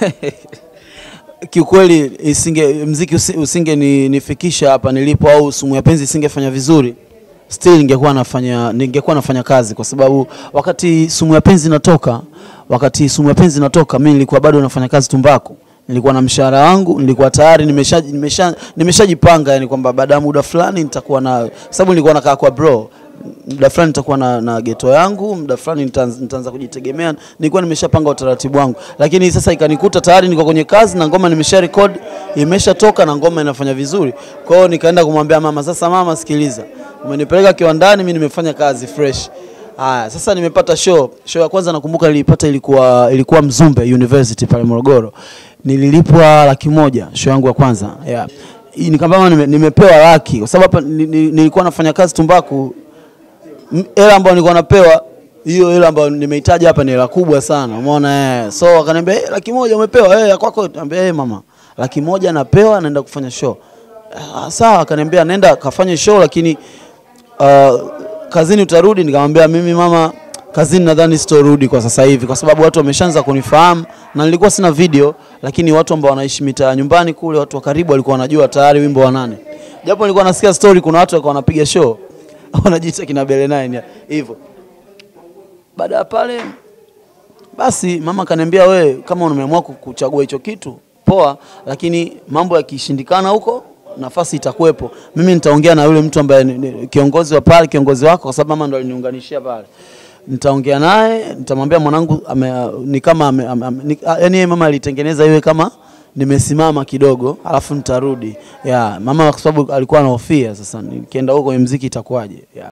kiukweli isinge mziki usi- usinge ni, nifikisha hapa nilipo au sumu ya penzi isingefanya vizuri still ningekuwa nafanya ningekuwa nafanya kazi kwa sababu wakati sumu ya penzi inatoka wakati sumu ya penzi inatoka mimi nilikuwa bado nafanya kazi tumbaku nilikuwa na mshahara wangu nilikuwa tayari nimesha nimesha nimeshajipanga yani kwamba baada ya muda fulani nitakuwa na kwa sababu nilikuwa nakaa kwa bro muda fulani nitakuwa na, na geto yangu, muda fulani nitaanza nitaanza kujitegemea. Nilikuwa nimeshapanga utaratibu wangu, lakini sasa ikanikuta tayari niko kwenye kazi na ngoma nimesha record, imeshatoka na ngoma inafanya vizuri. Kwa hiyo nikaenda kumwambia mama, sasa mama, sikiliza, umenipeleka kiwandani, mimi nimefanya kazi fresh. Haya, sasa nimepata show. Show ya kwanza nakumbuka nilipata ilikuwa ilikuwa Mzumbe University pale Morogoro. Nililipwa laki moja show yangu ya kwanza. Yeah. Hii ni kama nime, nimepewa laki kwa sababu hapa ni- ni- nilikuwa nafanya kazi tumbaku M- hela ambayo nilikuwa napewa hiyo hela ambayo nimehitaji hapa ni hela kubwa sana, umeona eh. So akaniambia hey, laki moja umepewa eh, ya kwako. Niambia hey, mama, laki moja napewa, naenda kufanya show. Ah, sawa. Akaniambia nenda kafanye show, lakini uh, kazini utarudi. Nikamwambia mimi mama, kazini nadhani sitorudi kwa sasa hivi, kwa sababu watu wameshaanza kunifahamu na nilikuwa sina video, lakini watu ambao wanaishi mitaa nyumbani kule, watu wa karibu walikuwa wanajua tayari wimbo wa nane, japo nilikuwa nasikia story, kuna watu walikuwa wanapiga show wanajiita kina Bele Nine hivyo. Baada ya pale basi mama kaniambia, we kama umeamua ku- kuchagua hicho kitu poa, lakini mambo yakishindikana huko nafasi itakuwepo. Mimi nitaongea na yule mtu ambaye ni- ni kiongozi wa pale, kiongozi wako, kwa sababu mama ndo aliniunganishia pale. Nitaongea naye, nitamwambia mwanangu ame, ni kama ame, ame, ame, ni, yani yeye mama alitengeneza iwe kama nimesimama kidogo, alafu nitarudi. Ya, mama kwa sababu alikuwa anahofia sasa nikienda huko kwenye mziki itakuwaje. Ya.